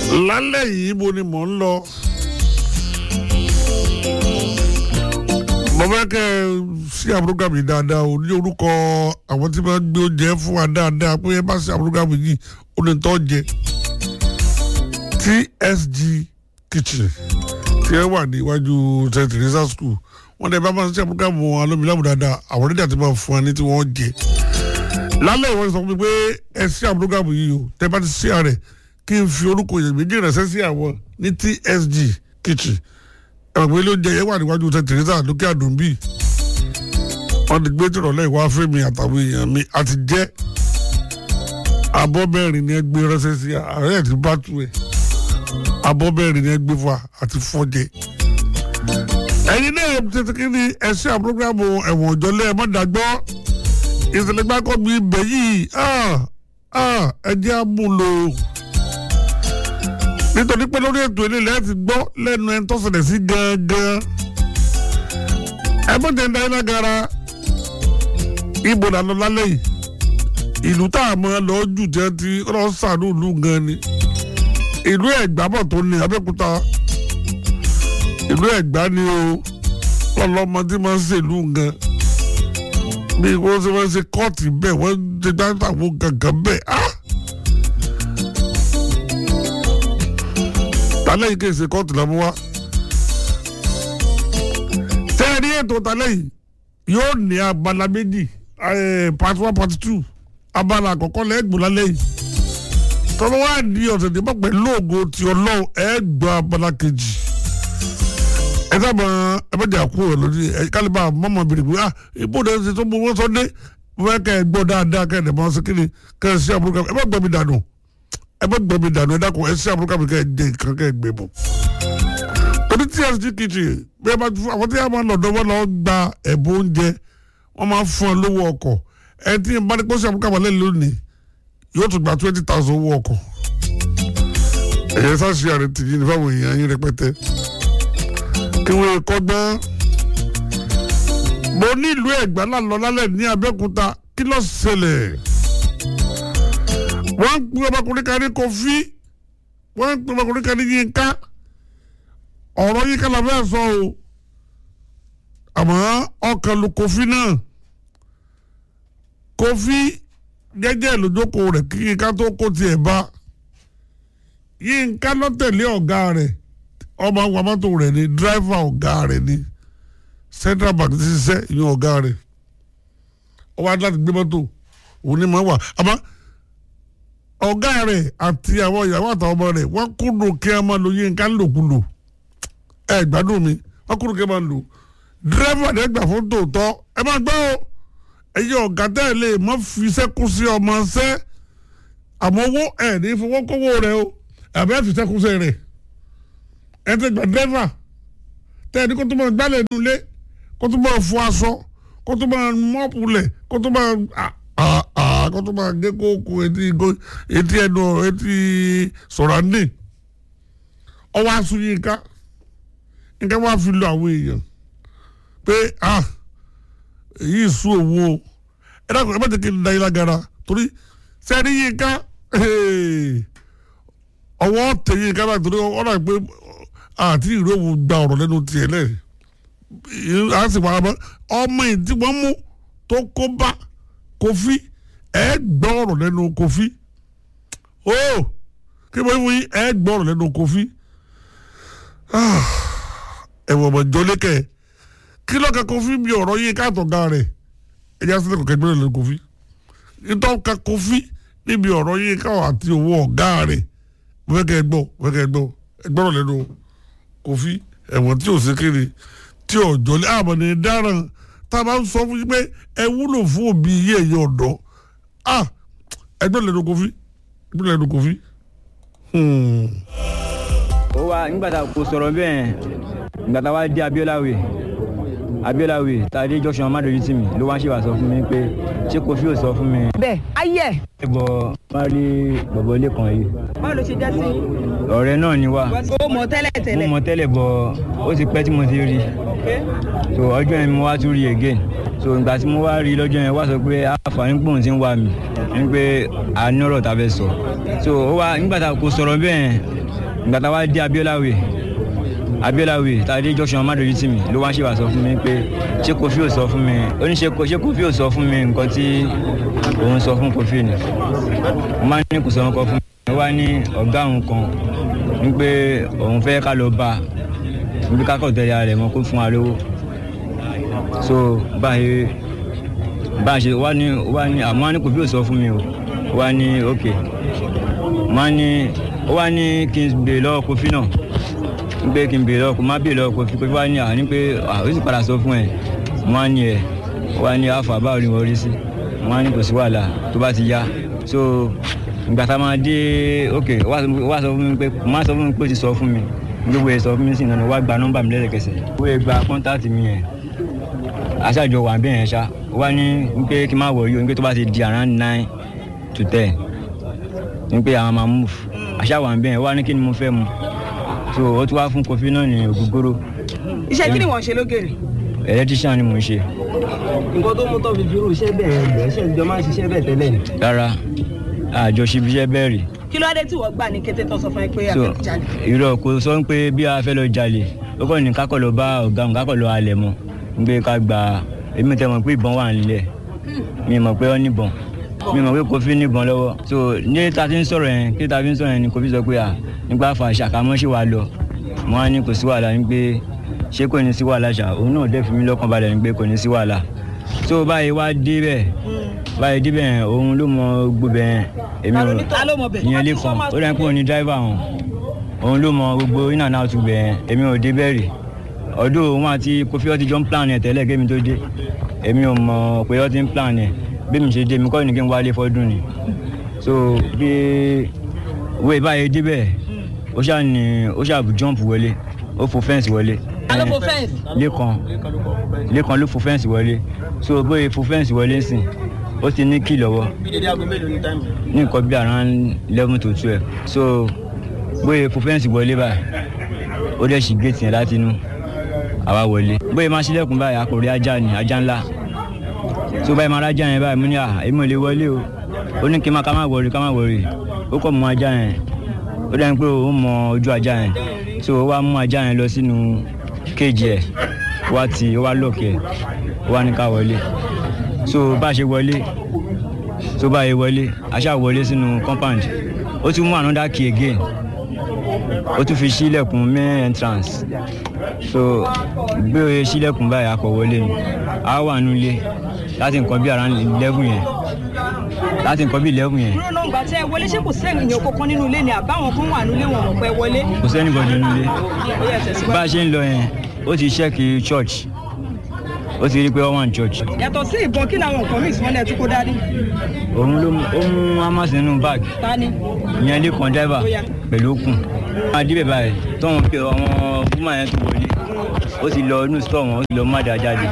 lálẹ́ yìí mo ni mò ń lọ. mo fẹ́ kẹ́ ẹ sí àbúrógàmù yìí dáadáa o ní orúkọ àwọn tí wọ́n gbé oúnjẹ fún wa dáadáa pé ẹ bá sí àbúrógàmù yìí ó lè tọ́ jẹ. TSG kitchen tí ẹ wà níwájú St. Teresa school wọ́n dẹ̀ bá máa ń sí àbúrógàmù alómilámù dáadáa àwọn onídàá ti máa fún wa ní tí wọ́n jẹ. lálẹ́ ìwọ́n sọ fún mi pé ẹ sí àbúrógàmù yìí o tẹ́ bá ti sí àrẹ̀ kí n fi orúkọ yẹn méjì ránṣẹ́ sí àwọn ní TSG kitchen ẹ̀rọ ilé oúnjẹ yẹn wà níwájú St. Teresa lókè àdùnbí wọ́n ti gbé tìrọ̀lẹ́ ìwá fẹ́mi àtàwọn èèyàn mi àti jẹ́ abọ́ mẹ́rin ni ẹ gbé ránṣẹ́ sí ààrẹ ẹ̀ ti bá tu ẹ̀ abọ́ mẹ́rin ni ẹ gbé fún wa àti fọ́jẹ́ ẹ̀yin náà tètè kí ni ẹ̀ṣẹ́ àpọ́gírámù ẹ̀wọ̀n òjọ́lẹ̀ ẹ̀ mọ́dàgbọ́ ìṣẹ̀lẹ̀ gbákọ́ mi bẹ̀ yìí ẹ jẹ́ àmúlò nítorí pé lórí ètò ilé ilẹ̀ ti gbọ́ lẹ́nu ẹni tó ṣẹlẹ̀ sí gangan ẹ bó jẹ́ ń iná gara ibo là lọ lálẹ́ yìí ìlú tá a mọ̀ lọ jù jẹ́ ti rọ́ṣàánú ìlú gan ni ìlú ẹ̀gbá bọ̀ tó ní abẹ́òkúta ìlú ẹ̀gbá ni o ọlọ́mọ tí wọ́n ń ṣèlú gan bí wọ́n ṣe wọ́n ṣe kọ́ọ̀tì bẹ́ẹ̀ wọ́n ṣe gbàgbọ́ gangan bẹ́ẹ̀ ah. tálẹ̀ yìí kì í ṣe kóòtù lọ́mú wá. tẹ́ ẹ rí ètò tálẹ̀ yìí yóò ní abala méjì part one part two abala àkọ́kọ́ lẹ́gbọ̀n lálẹ́ yìí. tọ́lọ́ wá di ọ̀sẹ̀ tí pọ̀pẹ́ lóògùn ti ọlọ́run ẹ gbọ́ abala kejì. ẹ sábà ẹ bá jà kú ẹ lórí ẹ kálíbà mọ́mọ́ bèrè pé ah ibò dẹ̀ ṣe tó mú wọn sọ́dé wọ́n kẹ́ ẹ gbọ́ dáadáa kẹ́ ẹ dẹ̀ mọ́ sí kíni kẹ́ ẹ sí àbúrò ẹ bá gbọ́ mi dànù ẹ bẹ gbẹ mi dànù ẹ dákun ẹ sí àbúrò kàmi kẹ ẹ dé nǹkan kẹ ẹ gbé bọ. torí TSG kitchen bí ẹ bá fún àwọn tí a máa lọ dọ́wọ́ lọ gba ẹ̀bùn oúnjẹ wọ́n máa fún ọ lówó ọkọ̀ ẹ tí n bá ní kó sí àbúrò kàmi lẹ́nu lónìí yóò tún gba twenty thousand owó ọkọ̀. ẹ̀yẹ sáṣì àrẹ tìyí ní fáwọn èèyàn yín rẹpẹtẹ. kí wọ́n kọ́ gbọ́n. mo ní ìlú ẹ̀gbá lálọ́ lálẹ́ ní Abẹ́òkúta kí ló ṣẹlẹ̀ wọ́n ń pè ọmọkùnrin kan ní Kofi wọ́n ń pè ọmọkùnrin kan ní Yínká ọ̀rọ̀ Yínká la fẹ́ sọ o àmọ́ ọkàn lu Kofi náà Kofi jẹ́jẹ́ lójókòó rẹ̀ kí Yínká tó kó tiẹ̀ bá Yínká ló tẹ̀lé ọ̀gá rẹ̀ ọmọ àwọn mọ́tò rẹ̀ ni dírẹ́fà ọ̀gá rẹ̀ ni Central Bank ti ṣiṣẹ́ ìyẹn ọ̀gá rẹ̀ ọwọ́ adé láti gbé mọ́tò òun ni mo wà àmọ́ ọ̀gá rẹ̀ àti àwọn ìyàwó àtàwọn ọmọ rẹ̀ wọ́n kúndùn kí a máa lo Yínká lòkulò ẹ gbádùn mi wọ́n kúndùn kí a máa lò dírẹ́fà ní ẹgbà fún tòótọ́ ẹ máa gbọ́ o ẹ̀yẹ ọ̀gá tẹ́ ẹ lè mọ́ fi sẹ́kù sí ọmọ ṣẹ́ àmọ́ owó ẹ̀ ní fowókówó rẹ o àbẹ́ ẹ̀ fi sẹ́kù sí rẹ̀ ẹ ti gbà dírẹ́fà tẹ́ ẹ ní kó tó máa gbálẹ̀ nulẹ̀ kó tó máa fọ aṣọ kó tó máa mọ́pù lẹ̀ kó tó máa kó tó máa gé kókó etí etí ẹnu etí sọ̀rọ̀ǹdì ọwọ́ aṣọ yìí ká nǹkan wá fi lo àwọn èèyàn pé ah èyí sún òun o ẹ dákun ẹ bá jẹ́ kí n da yín lágara torí sẹ́ni yìí ká ọwọ́ tẹ̀ yìí ká náà torí ọ̀nà pé àti ìró òun gba ọ̀rọ̀ lẹ́nu tiẹ̀ lẹ́yìn a sì wà ọmọ yìí tí wọ́n mú tó kó bá Kofi ẹ gbọ́ ọ̀rọ̀ lẹ́nu Kofi o kí wọ́n wí ẹ gbọ́ ọ̀rọ̀ lẹ́nu Kofi ẹ̀wọ̀n ọmọ ìjọlẹ́kẹ̀ kí lọ́ka Kofi bí ọ̀rọ̀ yín káàtọ̀gá rẹ̀ ẹ̀yà sílẹ̀ kọ̀kẹ́ gbọ́dọ̀ lẹ́nu Kofi ìtọ́ka Kofi níbi ọ̀rọ̀ yín káwọ̀ àti owó ọ̀gá rẹ̀ wẹ́kẹ́ gbọ́ wẹ́kẹ́ gbọ́ ẹgbọ́rọ̀ lẹ́nu Kofi ẹ̀wọ̀n tí ò sí kiri tí ò jọlẹ́ àmọ́ ní dáràn tá a bá ń sọ fún yín pé ẹ wúlò fún òbí yé ẹ̀yẹ ọ̀dọ́ ah ẹgbẹ́ lẹ́nu Kofi ẹgbẹ́ lẹ́nu Kofi. ó wá nígbà tá a kò sọ̀rọ̀ bẹ́ẹ̀ nígbà tá a wá dé Abiola way Abiola way tá a dé junction amadori tì mí ló wá ń ṣe wà sọ fún mi pé ṣé Kofi ò sọ fún mi. bẹ́ẹ̀ ayé ẹ̀. ẹ bọ má rí bọ̀bọ̀ ilé kan yìí báwo ló ṣe jẹ́ sí. ọ̀rẹ́ náà ni wá o mọ̀ tẹ́lẹ̀ mo tẹ́lẹ̀. mọ̀ tẹ́lẹ̀ bọ̀ ó ti pẹ́ tí mo ti rí so ọjọ́ yẹn mo wá tún rí again so ìgbà tí mo wá rí lọ́jọ́ yẹn wá sọ pé àǹfààní pòun ti ń wá mi ní pé a ní ọ̀rọ̀ tá a fẹ́ sọ so ó wá nígbà tá a kò sọ̀rọ̀ bẹ́ẹ̀ ìgbà tá a wá dé abiola way abiola way tá a dé junction amadori tì mí ló wá ṣèwà sọ fún mi pé ṣé kofi ò sọ fún mi ó ní ṣe ṣé kofi ò sọ fún mi nǹkan tí òun sọ fún kofi ni mo máa ní kò sọ nǹkan fún mi ó wá ní ọ̀gá òun kan ní pé òun fẹ́ ká lọ bá a níbi ká kọ̀ tẹ̀lé ara rẹ̀ mọ́ kó fún wa lówó so báyìí bá a ṣe wá ní wá ní àmọ́ wá ní kofi ò sọ fún mi o wá ní ok wá ní ó wá ní kí n béèrè lọ́wọ́ kofi náà ń pé kí n béèrè lọ́wọ́ kó má béèrè lọ́wọ́ kofi kofi wá ní àní pé ó sì padà sọ fún ẹ̀ wá ní ẹ̀ wá ní àfà báwo ni wọ́n rí sí wá ní kò sí wàhálà tó bá ti yá so ìgbà tá a máa dé ok wá sọ fún mi pé má sọ fún mi pé ó ti sọ fún mi gbogbo ẹ̀ sọ fún mi sí ìnáwó wá gba nọ́mbà mi lẹ́sẹ̀kẹsẹ̀ ó yẹ gba kọ́ńtàtì mi yẹn aṣáájọ wà bẹ́ẹ̀ yẹn ṣá wá ní pé kí n má wọ̀ yìí o ní pé tó bá ti di around nine to ten ní pé àwọn máa move aṣá wà bẹ́ẹ̀ yẹn wá ní kí ni mo fẹ́ mu so ó tún wá fún kofi náà ní ògógóró iṣẹ́ kí ni wọ́n ṣe lógèrè. electrician ni mò ń ṣe nǹkan tó mú tó fi fi irú iṣẹ́ bẹ́ẹ̀ bẹ́ẹ̀ ṣe ìjọ máa ń ṣiṣẹ́ bẹ́ẹ̀ tẹ́lẹ̀ ni. rárá àjọ ṣibiṣẹ́ bẹ́ẹ̀ rí kí ló dé tí wọ́n gbà ní kété tó sọ fún ẹ pé so àfẹ́ jalè. irọ́ kò sọ pé bí a fẹ́ lọ jalè ó kàn ní kákọ̀ lọ bá ọ̀gá òun kákọ̀ lọ alẹ̀ mọ́ ń gbé ká gba èmi tẹ́ mọ̀ pé ìbọn wà nílẹ̀ mi mọ̀ pé ó níbọn mi mọ̀ pé kofi níbọn lọ́wọ́ so ní ta ti ń sọ̀rọ̀ yẹn kí ta fi ń sọ̀rọ̀ yẹn ni kofi sọ pé à nígbà fà ṣàkámọ́ ṣì wà lọ wọ́n á ní kò sí wàhálà ní pé ṣé kò ní sí wàhálà ṣá òun náà dẹ́ fi mí lọ́kàn balẹ̀ ní pé kò ní sí wàhálà so báyìí wá dé bẹ́ẹ̀ báyìí dé bẹ́ẹ̀ òun ló mọ gbogbo ẹ̀ èmi ta ló ò ní ta ló mọ̀ bẹ̀. ìyẹn lè kàn ó dẹ́ pé òun ni dráìvà òun òun ló mọ gbogbo iná náà tún bẹ̀ èmi ò dé bẹ́ẹ̀ rí ọdún òun àti kofi ọtí jọ ń plan ẹ̀ tẹ́lẹ̀ kémi tó dé èmi ò mọ̀ pé ọtí ń plan ẹ̀ bí mi ṣe dé mi kọ́ ni kí n wálé fọ́dún ni so bí wéé báyìí débẹ̀ ó ṣáà ní ó ṣáà jump wọlé ó fo fẹ́ǹsì wọlé ta ló fo fẹ́ǹsì. lẹ́kan lẹ́kan ló fo fẹ́ǹsì wọlé so bóyá fo fẹ́ǹsì wọlé sìn ó ti ní kí lọ́wọ́ bí dédé aago mélòó ní táìmù. ní nǹkan bí around eleven to twelve so bóyá fo fẹ́ǹsì wọlé báyìí ó dẹ̀ ṣì géètì yẹn láti inú àwa wọlé bóyá máa ṣílẹ̀kùn báyìí akọ̀rẹ́ ajá ni ajá ńlá so báyìí máa rájà yẹn báyìí mo ní à èmi ò lè wọlé o ó ní kí n má ká má wọrí ká má wọrí ó kọ́ mọ ajá yẹn ó dẹ́n pé ó mọ ojú ajá yẹn so ó wá mú ajá yẹn lọ sínú kéèjì ẹ̀ ó wá ti ó wá lọ́ọ̀kì ẹ̀ ó wá ní ká wọlé so bá a ṣe wọlé so bá a ṣe wọlé a ṣáà wọlé sínú compound ó tún mú another key again ó tún fi ṣílẹ̀kùn main entrance so gbé oye ṣílẹ̀kùn báyìí akọ̀ wọlé ni a wà nulẹ̀ láti nǹkan bí around eleven yẹn láti nǹkan bí eleven yẹn dúró náà gbà tẹ́ ẹ wọlé ṣé kò sẹ́yìn èèyàn kankan nínú ilé ni àbáwọn kan wà nílé wọn mọ̀ pé wọlé. kò sẹ́ni bọ̀dọ̀ nulẹ̀ ó yẹ tẹ̀síwájú. bá a ṣe ń lọ yẹn ó ti ṣẹ́ẹ̀kì church ó ti rí i pé wọ́n wà ní church yàtọ̀ sí ìbọn kí làwọn nǹkan míì tí wọ́n lẹ̀ tún kó dání. òun ló mú- ó mú hamas nínú bag ta ni. ìyẹn lè kàn driver Ó yá. pẹ̀lú okùn máa débẹ̀ báyìí tọ́wọ́n pé àwọn woman yẹn tó wọlé ó ti lọ inú store wọn ó ti lọ má dáa jáde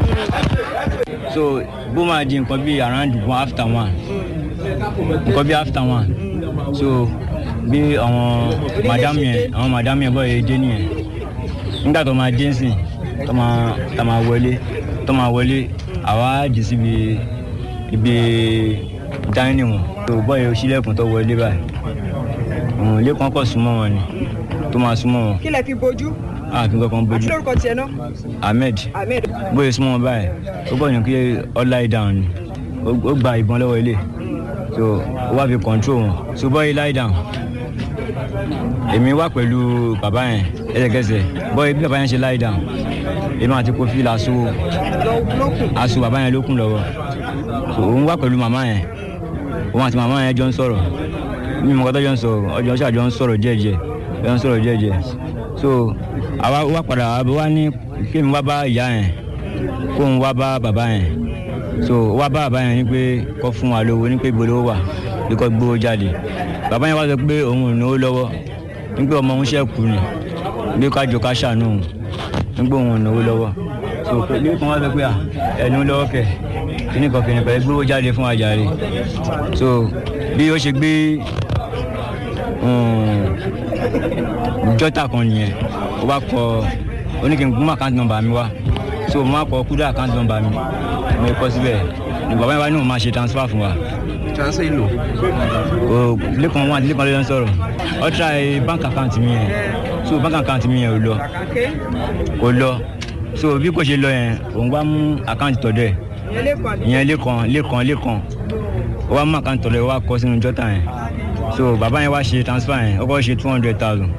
so bó máa di nǹkan bíi around one after one nǹkan bíi after one so bí àwọn madam yẹn àwọn madam yẹn bọ́ yẹn dé nìyẹn nígbà tó máa dé nsìn tó máa tó máa wọlé tó máa wọlé àwa dì síbi ibi dining wọn tó bọ́ yẹn sílẹ̀kùn tó wọlé báyìí òun lẹ́kàn kọ̀ súnmọ́ wọn ni tó máa súnmọ́ wọn kí lẹ fi bojú. àfi kankan àti bójú lórúkọ tiẹ̀ náà. ahmed ahmed. bóyá súnmọ́ wọn báyìí ó kọ́ ní kí ọ lie down ni ó ó gba ìbọn lọ́wọ́ ilé so ó wá fi control wọn so bọ́yì lie down èmi wà pẹ̀lú bàbá yẹn ẹsẹ̀kẹsẹ̀ bọ́yì bí bàbá yẹn ṣe lie down èmi àti kofi la so lọ lókun. aṣọ bàbá yẹn lókun lọ́wọ́ so òun wà pẹ̀lú màmá yẹn òun àti màmá yẹn jọ ń sọ̀rọ̀ mi mọ̀ kọ́tọ́ jọ ń sọ̀rọ̀ ọjọ́ ṣàjọ ń sọ̀rọ̀ jẹ́jẹ́ jọ ń sọ̀rọ̀ jẹ́jẹ́ so àwa wá padà wá wá ní kí mi wá bá ìyá yẹn kó ń wá bá bàbá yẹn so wá bá bàbá yẹn ní pé kó fún wa lówó ní pé ibo lówó wà bí kò gbówó jáde bàbá yẹn wá sọ pé òun ò náwó lọ́wọ́ ní pé ọmọ òun ṣẹ̀kù ni bí ká jọ ká ṣàánú òun ní pé òun ò náwó lọ́wọ́ so pé bí kan wá sọ pé à ẹnu lọ́wọ́ kẹ̀ kíní kan kìnìkan ẹ gbówó jáde fún àjàre so bí ó ṣe gbé jọ́tà kan nìyẹn ó bá kọ ó ní kí n gún àkáǹtì nọ́mbà mi wá so mo máa kọ kúdà àkáǹtì nọ́mbà mi mo kọ síbẹ̀ ní bàbá yẹn wá ní òun máa ṣe transfer fún wa transfer èlò. o lẹ́kàn wọn àti lẹ́kàn ló ń sọ̀rọ̀ ọ try bank account mi yẹn so bank account mi yẹn ò lọ Okay. kò lọ so bí kò ṣe lọ yẹn òun wá mú account tọ̀dọ̀ ẹ̀ ìyẹn lè kọ́ àbí. ìyẹn lẹ́kàn lẹ́kàn lẹ́kàn ó wá mú account tọ̀dọ̀ ẹ̀ ó wá kọ́ sínú jọ́tà yẹn so bàbá yẹn wá ṣe transfer yẹn ó kọ́ ṣe two hundred thousand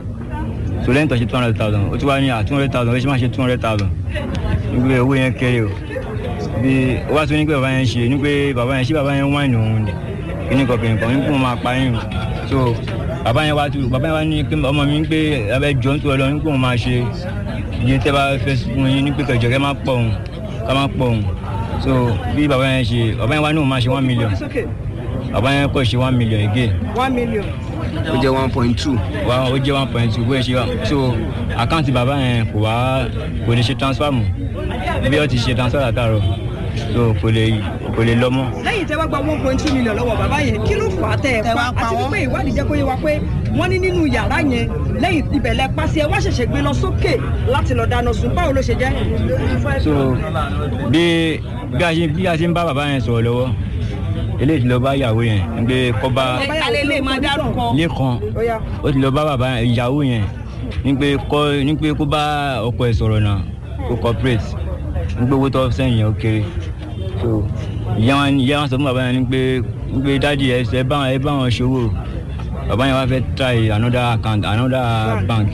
so lẹ́yìn tó ṣe two hundred thousand ó ti wá ní à two hundred thousand ó ṣe máa ṣe two hundred thousand nígbà owó yẹn kéré o bí ó wá tún ní pé bàbá yẹn ṣe ní pé bàbá yẹn ṣé bàbá yẹn wáìnì òun ni kíní kan kìnìún kan ní kó máa pa yín o so bàbá yẹn wá tún bàbá yẹn wá ní pé ọmọ mi ń pé abẹ jọ ń tó ẹ lọ ní kó máa ṣe iye tẹ bá fẹ́ fún yín ní pé kẹjọ kẹ má pọ̀ òun ká má pọ̀ òun so bí bàbá yẹn ṣe bàbá yẹn wá ní òun máa ṣe one million It's okay. bàbá yẹn kọ́ ṣe one million again one million. ó jẹ́ one point two. wa ó jẹ́ one point two bóyá ṣe wá so àkáǹtì bàbá yẹn kò wá kò lè ṣe transfer mọ́ bí ó ti ṣe transfer látàárọ̀ so kò lè kò lè lọ mọ́. lẹ́yìn tẹ́ wá gba one point two million lọ́wọ́ bàbá yẹn kí ló fà á tẹ́ ẹ pa àti wípé ìwádìí jẹ́ kó yé wa pé wọ́n ní nínú yàrá yẹn lẹ́yìn ìbẹ̀lẹ̀ pàṣẹ wá ṣẹ̀ṣẹ̀ gbé lọ sókè láti lọ dáná sun báwo ló ṣe jẹ́. so bí bí a ṣe bí a ṣe ń bá bàbá yẹn sọ̀rọ̀ lọ́wọ́ eléyìí ti lọ bá ìyàwó yẹn ń gbé kọ́ba alẹ́ lè máa dárúkọ. lẹ́kan ó yá ó ti lọ bá bàbá ìyàwó yẹn ní pé kọ́ ní pé kó bá ọkọ ẹ̀ sọ̀rọ̀ náà kó cooperate ní pé owó tó sẹ́yìn yẹn ó kéré so ìyá wọn ìyá wọn sọ fún bàbá yẹn ní pé ní pé dáàdi ẹ ẹ bá ẹ bá wọn ṣòwò bàbá yẹn wá fẹ́ try another account another bank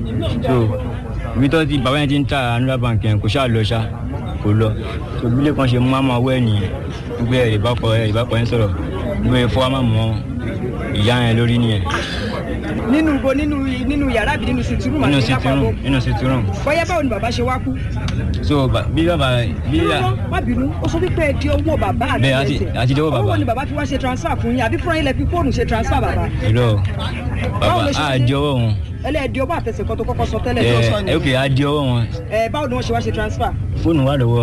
so ibi tó ti bàbá yẹn ti ń try another bank yẹn kò ṣáà lọ ṣá kò lọ so bílẹ̀ kan ṣe mú àmọ́ ọwọ́ ẹ̀ nìyẹn gbé ẹ̀ ìbákọ̀ ẹ̀ ìbákọ̀ yẹn sọ̀rọ̀ gbé fọ́ àmọ́ mọ́ ìyá yẹn lórí nìyẹn nínú ibo nínú nínú yàrá àbí nínú sitting room nínú àti sitting room nínú sitting room bóyá báwo ni bàbá ṣe wá kú. so ba- bí bàbá bí Lọ́wọ́, má bínú ó sọ wípé ẹ di owó bàbá àti Bẹ́ẹ̀, àti- ẹsẹ̀. àti di owó bàbá. owó ni bàbá fi wá ṣe transfer fún yín àbí fúnra yín lẹ fi fóònù ṣe transfer bàbá. irọ́ Báwo bàbá ló ṣe á ṣe? di ọwọ́ wọn ẹlẹ́ẹ̀dì owó àtẹ̀sẹ̀ kan tó kọ́kọ́ sọ tẹ́lẹ̀ tó sọ ni. ẹ ok á di ọwọ́ wọn ẹ báwo ni wọ́n ṣe wá ṣe transfer. fóònù wà lọ́wọ́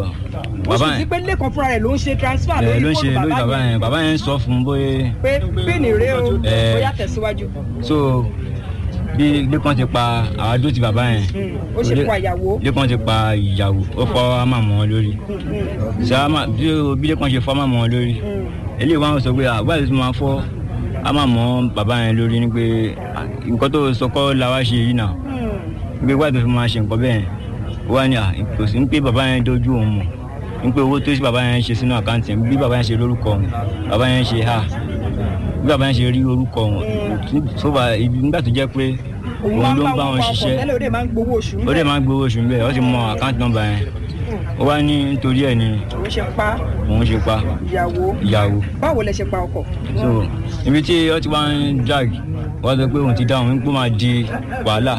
ó bàbá sì sí yẹn pé lẹ́kọ̀ọ́ fúnra rẹ̀ ló ń ṣe transfer ẹ lórí ló ń ṣe fóònù lórí bàbá bàbá yẹn yẹn bàbá yẹn ń sọ fún un bóyá pé píìnì rèé o Ẹ. bóyá tẹ̀síwájú. so bí lẹ́kàn ti pa àwádó ti bàbá yẹn ó ṣe pa ìyàwó. lẹ́kàn ti pa ìyàwó ó fọ́ àmà mọ́ wọn lórí ṣé àmà bí o- bí lẹ́kàn ṣe fọ́ àmà mọ́ wọn lórí eléyìí wọn sọ pé àbáyé tó máa fọ́ àmà mọ́ bàbá yẹn lórí ni pé à, nǹkan tó sọ kọ́ la wá ṣe yìí náà pé wáyé tó fi máa ṣe nǹkan bẹ́ẹ̀ wá ní à kò sí ní pé bàbá yẹn dojú òun mọ̀ ní pé owó tó ṣe bàbá yẹn ṣe sínú àkáǹtì yẹn bí bàbá yẹn ṣe lórúkọ òun bàbá yẹn ṣe ha bí bàbá yẹn ṣe rí orúkọ òun tó bá ibi nígbà tó jẹ́ pé òun ló ń bá wọn ṣiṣẹ́ tẹ́lẹ̀ ó dẹ̀ máa ń gbowó oṣù ó dẹ̀ máa ń gbowó oṣù níbẹ̀ ó ti mọ àkáǹtì nọ́mbà yẹn ó wá ní nítorí ẹ̀ ni òun ṣe pa òun ṣe pa ìyàwó ìyàwó báwo lẹ ṣe pa ọkọ. so ibi tí ó ti wá ń drag wọ́n sọ pé òun ti dáhùn wípé ó máa di wàhálà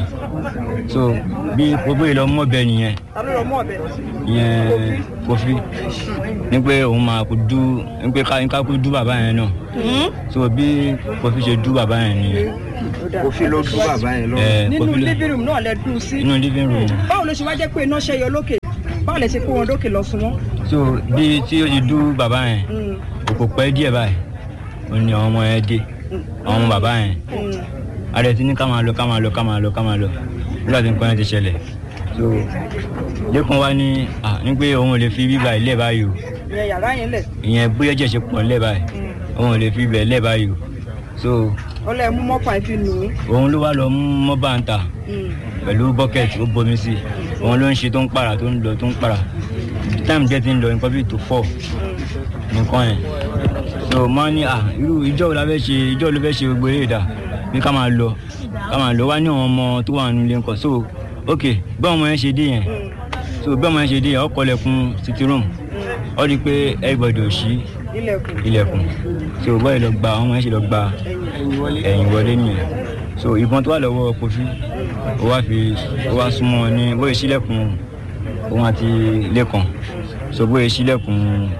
so bí gbogbo ìlọ mọ́bẹ nìyẹn ta ló lọ mú ọbẹ. ìyẹn kofi ní pé òun máa kú dú ní pé ká ká kú dú bàbá yẹn náà so bí kofi ṣe dú bàbá yẹn nìyẹn ó fi lọ dún bàbá yẹn lọ. ẹ nínú kofi ló living room náà lẹ dùn sí. inú living room báwo ló ṣe wá jẹ́ pé iná ṣẹ́yọ lókè báwo lẹ ṣe kó wọn lókè lọ sún wọn. so bí tí ó ti dú bàbá yẹn kò pẹ́ díẹ̀ báyìí ó ní àwọn ọmọ yẹn dé àwọn ọmọ bàbá yẹn ààrẹ ti ní ká máa lọ ká máa lọ ká máa lọ ká máa lọ nígbà tí nǹkan yẹn ti ṣẹlẹ̀ so lẹ́kùn wá ní à ní pé òun ò lè fi bíbá ilé báyìí o ìyẹn yàrá yẹn lẹ̀. ìyẹn bóyá jẹ́ ṣe pọ̀ nílẹ̀ báyìí òun ò lè fi ibẹ̀ lẹ̀ báyìí o so ọlẹ́ mú mọ́pà ẹ̀ fi nù ú. òun ló wá lọ mú mọ́bà ń ta pẹ̀lú bọ́kẹ́tì ó bomi sí òun ló ń ṣe tó ń para tó ń lọ tó ń para time jẹ́ ti ń lọ nǹkan bíi tó fọ́ nǹkan yẹn so máa ní à irú ìjọ wo la fẹ́ ṣe ìjọ wo ló fẹ́ ṣe gbogbo eré ìdá bí ká máa lọ ká máa lọ wá ní àwọn ọmọ tó wà nílé nǹkan so ok bí àwọn ọmọ yẹn ṣe dé yẹn so bí ọmọ yẹn ṣe dé yẹn ó kọlẹ̀kùn city room ó rí i pé everybody ò ṣí ilẹ̀kùn. ilẹ̀kùn so bọ́ọ̀ lọ gba àwọn ọmọ yẹn ṣe lọ gba ẹ̀yìn wọlé nìyẹn so ìbọn tó wà lọ́wọ́ kofi ó wá fi ó wá súnmọ́ ní bóyá sílẹ̀kùn òun àti lẹ́kàn so bóyá sílẹ̀kùn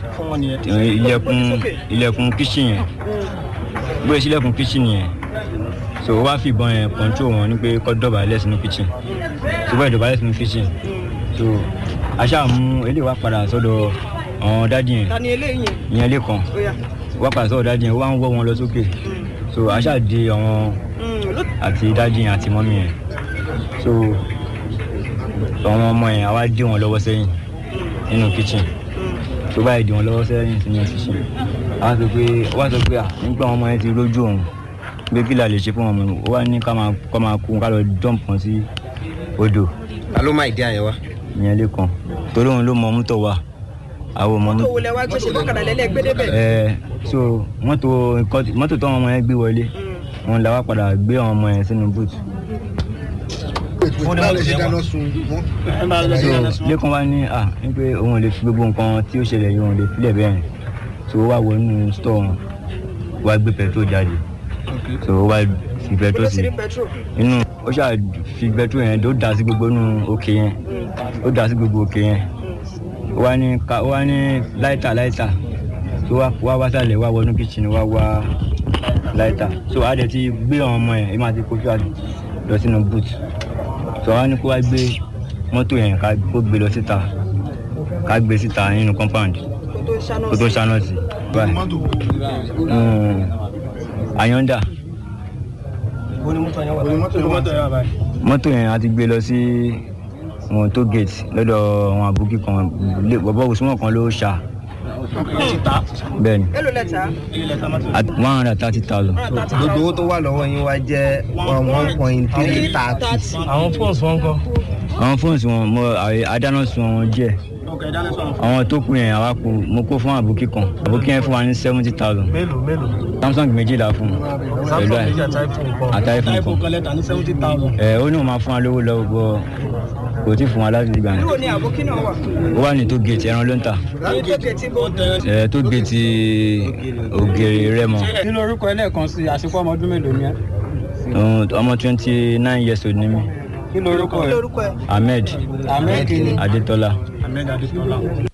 ilẹ̀kùn ilẹ̀kùn kíchìn yẹn bóyá sílẹ̀kùn kíchìn yẹn so ó wá fi ìbọn yẹn kọ́ńtró wọn ní pé kọ́ dọ̀bálẹ̀ sínú kíchìn so bóyá dọ̀bálẹ̀ sínú kíchìn so aṣáà mú eléyìí wá padà sọ́dọ̀ àwọn dádì yẹn ta ni eléyìí yẹn. ìyẹn lẹ́kàn ó yá. wá padà sọ́dọ̀ dádì yẹn ó wá ń wọ́ wọn lọ sókè so aṣáà di àwọn Mm, ló- àti dádì yẹn àti mọ́mí yẹn so àwọn ọmọ yẹn àwa dí wọn lọ́wọ́ sẹ́yìn nínú kitchen tó báyìí dí wọn lọ́wọ́ sẹ́yìn sínú kitchen a sọ pé ó wá sọ pé à nígbà ọmọ yẹn ti rójú òun pé kí la lè ṣe fún ọmọ mi ó wá ní ká máa kọ́ máa kú ká lọ jump kan sí odò ta ló máa ìdí àyẹ̀wò. ìyẹn lẹ́kàn torí òun ló mọ mọ́tò wa àwọn ọmọ tó wọlé wá gbé ṣe bọ́kàdà lẹ́lẹ́ gbé débẹ̀. ẹ so mọ́tò nǹkan tí- mọ́tò tó àwọn ọmọ yẹn gbé wọlé òun la wá padà gbé àwọn ọmọ yẹn sínú boot báwo lè ṣe dáná sun wọn. so lẹ́kàn wá ní à ní pé òun ò lè fi gbogbo nǹkan tí ó ṣẹlẹ̀ yìí òun lè filẹ̀ bẹ́ẹ̀ yẹn so ó wá wọnú store wọn ó wá gbé petrol jáde so ó wá fi petrol ló sí sì rí petrol. inú ó ṣáà fi petrol yẹn tó dà sí gbogbo inú òkè yẹn ó dà sí gbogbo òkè yẹn ó wá ní ká ó wá ní láìtà láìtà tó wá wá wá sálẹ̀ wá wọnú kitchen wá wá láìtà so a dẹ̀ ti gbé àwọn ọmọ yẹn ẹ máa ti kojú àdì lọ sínú boot so a wá ní kó wá gbé mọ́tò yẹn ká kó gbé lọ síta ká gbé síta nínú compound kó tó ṣáná kó tó sí. ṣáná sí báyìí Mm, Ayọ̀ǹda mọ́tò yẹn a ti gbé lọ sí wọn tó gate lọ́dọ̀ àwọn àbúkí kan lé- bọ̀bọ̀ òsùnmọ̀ kan ló ṣá bẹ́ẹ̀ ni èlò lẹ́tà at one hundred and thirty thousand gbogbo owó tó wà lọ́wọ́ yín wá jẹ́ one point three thirty. àwọn fóònù wọn kọ. àwọn fóònù wọn mo àyè- adáná sun wọn díẹ̀ àwọn tó kù yẹn àwa kù mo kó fún àbúkí kan àbúkí yẹn fún wa ní seventy thousand mélòó mélòó. samsung méjìlá fún un pẹ̀lú samsung ẹ̀ méjì àti iphone kan. àti iphone kan kan lẹ́tà ní seventy thousand. ẹ̀ ó ní wọn máa fún wa lówó lọ́wọ́ bọ́ kò tí ì fún wa láti ìgbà yẹn níbo ni àbókí náà wà. ó wà ní tó gate ẹran ló ń tà ní tó gẹ̀ẹ́tì bó. ẹ̀ tó gate ògèrè rẹ́mọ nínú orúkọ ẹlẹ́ẹ̀kan sí àṣepọ̀ ọmọ ọdún mélòó ni ẹ. Òun- ọmọ twenty nine years old ni mí kí lorúkọ kí ẹ. lorúkọ ẹ. ahmed ahmed kini. adetola ahmed adesola.